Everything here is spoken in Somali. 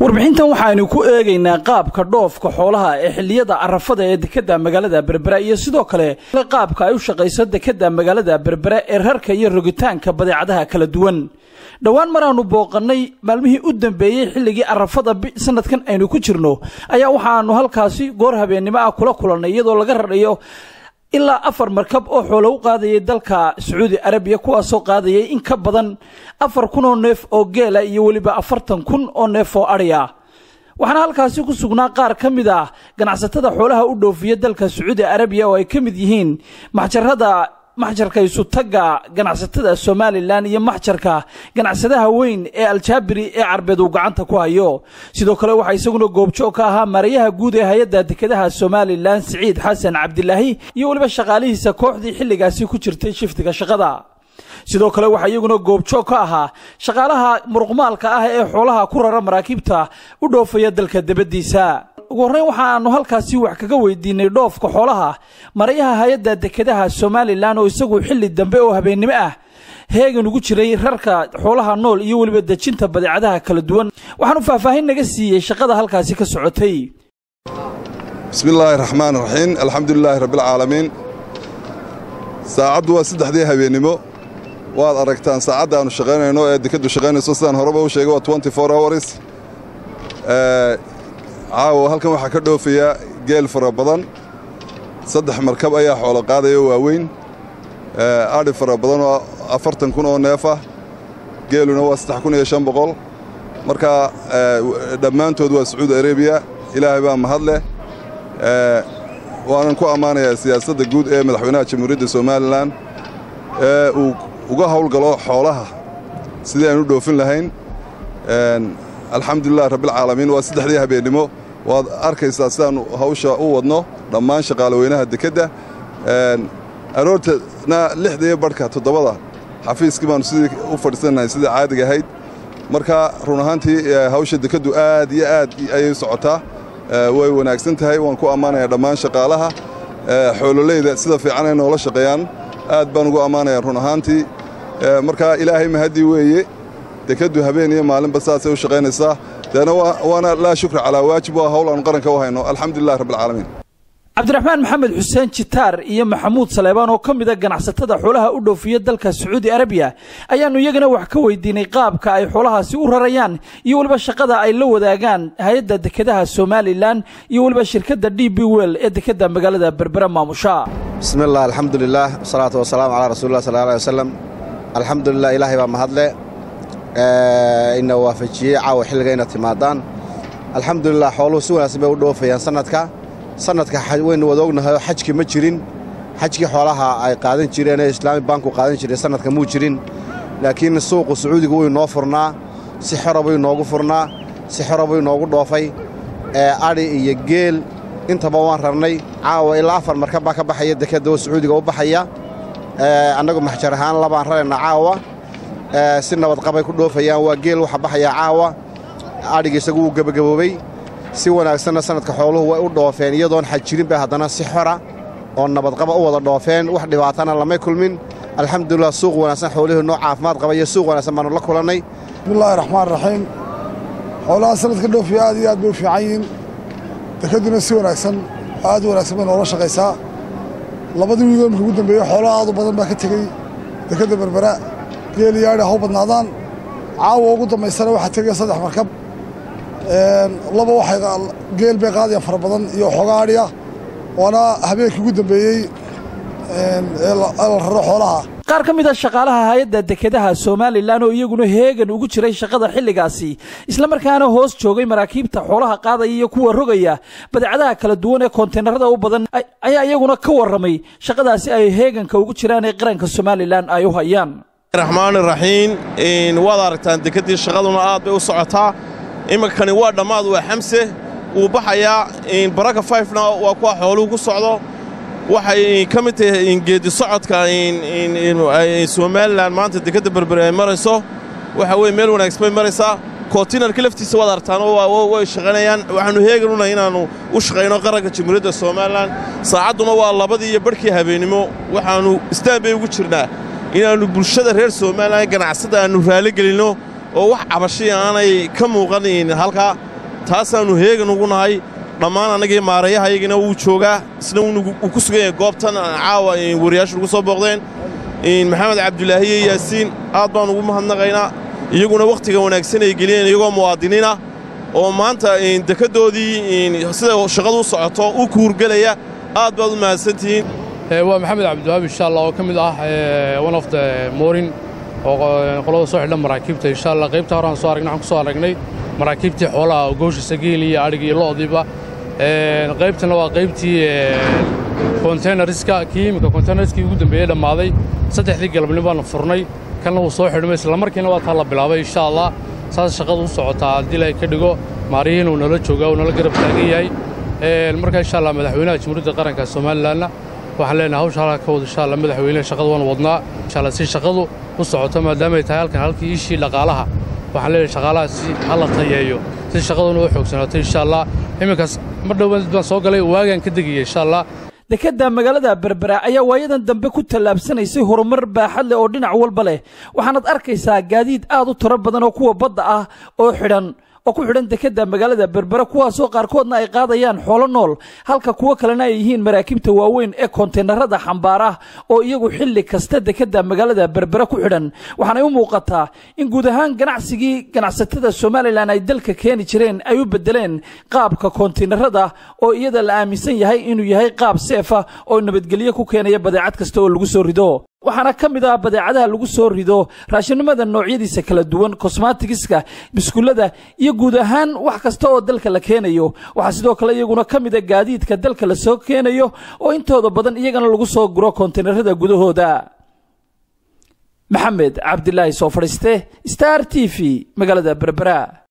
warbixintan waxaaynu ku eegaynaa qaabka dhoofka xoolaha ee xilliyada arafada ee dekadda magaalada berbera iyo sidoo kale qaabka ay u shaqayso dekadda magaalada berbera ee rarka iyo rogitaanka badeecadaha kala duwan dhowaan maraannu booqannay maalmihii u dambeeyey xilligii arafada sanadkan aynu ku jirno ayaa waxaannu halkaasi goor habeennimo ah kula kulannay iyadoo laga rarayo ilaa afar markab oo xoolo u qaadayay dalka sacuudi arabiya kuwaasoo qaadayay in ka badan afar kun oo neef oo geela iyo weliba afartan kun oo neef oo adhiya waxaana halkaasi ku sugnaa qaar ka mid ah ganacsatada xoolaha u dhoofiya dalka sacuudi arabiya oo ay ka mid yihiin maxjarada maxjarka isutagga ganacsatada somalilan iyo maxjarka ganacsadaha weyn ee aljaabiri ee carbeed uu gacanta ku hayo sidoo kale waxaa isaguna goobjoog ka ahaa maarayaha guud ee hay-adda dekedaha somalilan siciid xasan cabdilaahi iyo weliba shaqaalihiisa kooxdii xilligaasi ku jirtay shiftiga shaqada sidoo kale waxaa iyaguna goobjoog ka ahaa shaqaalaha muruqmaalka ah ee xoolaha ku rara maraakiibta u dhoofaya dalka debaddiisa ugu horreyn waxaannu halkaasi wax kaga weydiinay dhoofka xoolaha marayaha hay-adda dekedaha somalilan oo isagu xilli dambe oo habeennimo ah heegan ugu jiray rarka xoolaha nool iyo weliba dejinta badeecadaha kala duwan waxaanu faahfaahin naga siiyey shaqada halkaasi ka socotay bismi illaahi raxmaan raxiim alxamdulilaahi rabbialcaalamiin saacaddu waa saddexdii habeennimo waad aragtaan saacadda aannu shaqaynayno ee dekaddu shaqaynayso sidaan horeba u sheegay waa twenty four hours caawa halkan waxaa ka dhoofaya geel fara badan saddex markab ayaa xoolo qaadaya waaweyn adhi fara badan oo afartan kun oo neef ah geeluna waa saddex kun iyo shan boqol marka dhammaantood waa sacuudi arabiya ilaahay baa mahad leh waanan ku ammaanayaa siyaasadda guud ee madaxweynaha jamhuuriyadda somalilan ee uu uga howlgalo xoolaha sidii aynu dhoofin lahayn alxamdulilah rabbialcaalamiin waa saddexdii habeennimo waad arkaysaa sidaannu hawsha u wadno dhammaan shaqaalaweynaha dekedda aroortana lixda iyo badhka toddobada xafiiskii baannu sidii u fadhiisannahay sidii caadiga ahayd marka run ahaantii hawsha dekeddu aad iyo aad ayay socotaa way wanaagsan tahay waan ku ammaanayaa dhammaan shaqaalaha xoololeyda sida fiican ay noola shaqeeyaan aad baan ugu ammaanayaa run ahaantii marka ilaahay mahaddii weeye dekeddu habeen iyo maalinba saasay u shaqaynaysaa deena waana laa shukra calaa waajib waa hawl aanu qaranka u hayno alxamdulilah rabbialcaalamiin cabdiraxmaan maxamed xuseen jitaar iyo maxamuud saleebaan oo ka mida ganacsatada xoolaha u dhoofiya dalka sacuudi arabiya ayaannu iyagana wax ka weydiinay qaabka ay xoolahaasi u rarayaan iyo weliba shaqada ay la wadaagaan hay-adda dekedaha somalilan iyo weliba shirkadda d b wel ee dekedda magaalada berbera maamusha bismi illah alxamdulilah wasalaatu wasalaamu calaa rasuulilah sal alay wasalam alxamdulilah ilaahay baa mahadle ina waafajiyey caawa xilliga ina timaadaan alxamdulilah xooluhu si wanaagsan bay u dhoofayaan sannadka sannadka waynu wada ognahayoo xajki ma jirin xajkii xoolaha ay qaadan jireen ee islaami banku qaadan jireen sannadka muu jirin laakiin suuqu sacuudiga wuu inoo furnaa si xora buu inoogu furnaa si xora buu inoogu dhoofay adhi iyo geel intaba waan rarnay caawa ilaa afar markab baa ka baxaya dekedda oo sacuudiga u baxaya annagu maxjar ahaan labaan raraynaa caawa si nabadqabay ku dhoofayaan waa geel waxa baxayaa caawa adhiga isagu wuu gebagaboobey si wanaagsanna sannadka xooluhu way u dhoofeen iyadoon xaj jirin bay haddana si xora oo nabadqaba u wada dhoofeen wax dhibaatana lamay kulmin alxamdulilah suuq wanaagsan xoolihii noo caafimaad qaba iyo suuq wanaagsan baannu la kulannay bismillaahi raxmaan raxiim xoolaha sannadka dhoofiya aad iyo aad bay u fiican yihiin dekedduna si wanaagsan aad u wanaagsan bay noola shaqaysaa labadii wiigoo imika ugu dambeeyey xoolaha aad u badan baa ka tegey dekedda berbera geel iyo adhi ha u badnaadaan caawa ugu dambaysana waxaa tegaya saddex markab laba waxay geel bay qaadayaan fara badan iyo xoogaa adhi ah waana habeenkii ugu dambeeyey ee la raro xoolaha qaar ka mid a shaqaalaha hay-adda dekedaha somalilan oo iyaguna heegan ugu jiray shaqada xilligaasi islamarkaana hoos joogay maraakiibta xoolaha qaadaya iyo kuwa rogaya badeecadaha kala duwan ee koonteynarada u badan ayaa iyaguna ka warramay shaqadaasi ay heeganka ugu jiraan ee qaranka somalilan ay u hayaan raxmaani raxiim waad aragtaan dekeddii shaqaduna aad bay u socotaa iminkani waa dhammaad waa xamse wuu baxayaa baraka fayfna waa kuwa xooluhu ku socdo waxay ka mid tahay geedi socodka somalilan maanta dekedda berbere ay marayso waxa weye meel wanaagsan bay maraysaa kontinarka laftiisa waad aragtaanoo way shaqaynayaan waxaannu heeganunahay inaannu u shaqayno qaranka jamhuuriyadda somalilan saacadduna waa labadii iyo barhkii habeennimo waxaannu istaan bay ugu jirnaa inaannu bulshada reer somalilan ganacsada aannu raaligelinno oo wax cabashay aanay ka muuqan halkaa taasaannu heegan ugu nahay dhammaan annagii maarayahayagina wuu joogaa isna wuu ku sugan yahay goobtan caawa wariyaashu ugu soo booqdeen maxamed cabdulaahi iyo yaasiin aad baan ugu mahadnaqaynaa iyaguna wakhtiga wanaagsan ay geliyeen iyagoo muwaadiniina oo maanta dekeddoodii sida shaqadu u socoto u kuurgelaya aad baad u mahadsantihiin waa maxamed cabdiwahaab insha allah oo ka mid ah one of the morin oo qolada soo xidhan maraakiibta insha allah qaybta hore aan soo aragnay waxaan ku soo aragnay maraakiibtii xoolaha goosha sagiil iyo adhig iyo lo'diiba qaybtana waa qaybtii konteynerska kii iminka konteynerskii ugu dambeeyey dhammaaday saddexdii galabnin baanu furnay kalna wuu soo xidhmay islamarkiina waa taa la bilaabay insha allah saas shaqadu u socotaa haddii ilaahay ka dhigo maariyihiin uu nala joogaa uu nala garab taagan yahay marka insha allah madaxweynaha jamhuuriyadda qaranka somalilanna waxaan leenahay hawsha halka ka wada insha allah madaxweyne shaqada waan wadnaa insha allah si shaqadu u socoto maadaamay tahay halkan halkii iishii dhaqaalaha waxaan leenahay shaqaalaha si hala tayeeyo si shaqaduna u xoogsanaato insha allah iminkaas mar dhow baan soo galay waagaan ka degaya insha allah dekedda magaalada berbera ayaa waayadan dambe ku tallaabsanaysay horumar baaxad leh oo dhinac walba leh waxaanaad arkaysaa gaadiid aad u tiro badan oo kuwa badda ah oo xidhan oo ku xidhan dekedda magaalada berbera kuwaasoo qaarkoodna ay qaadayaan xoolo nool halka kuwo kalena ay yihiin maraakiibta waaweyn ee konteenarada xambaar ah oo iyagu xilli kasta dekedda magaalada berbera ku xidhan waxaanay u muuqataa in guud ahaan ganacsigii ganacsatada somalilan ay dalka keeni jireen ay u bedeleen qaabka konteenarada oo iyada la aaminsan yahay inuu yahay qaab seefa oo nabadgelyo ku keenaya badeecad kasta oo lagu soo rido waxaana ka mid ah badeecadaha lagu soo rido raashinimada noocyadiisa kala duwan kosmatigiska biskullada iyo guud ahaan wax kasta oo dalka la keenayo waxaa sidoo kale iyaguna ka mida gaadiidka dalka la soo keenayo oo intooda badan iyagana lagu soo guro konteenarada gudahooda maxamed cabdilaahi soo fadhiiste star t v magaalada berbera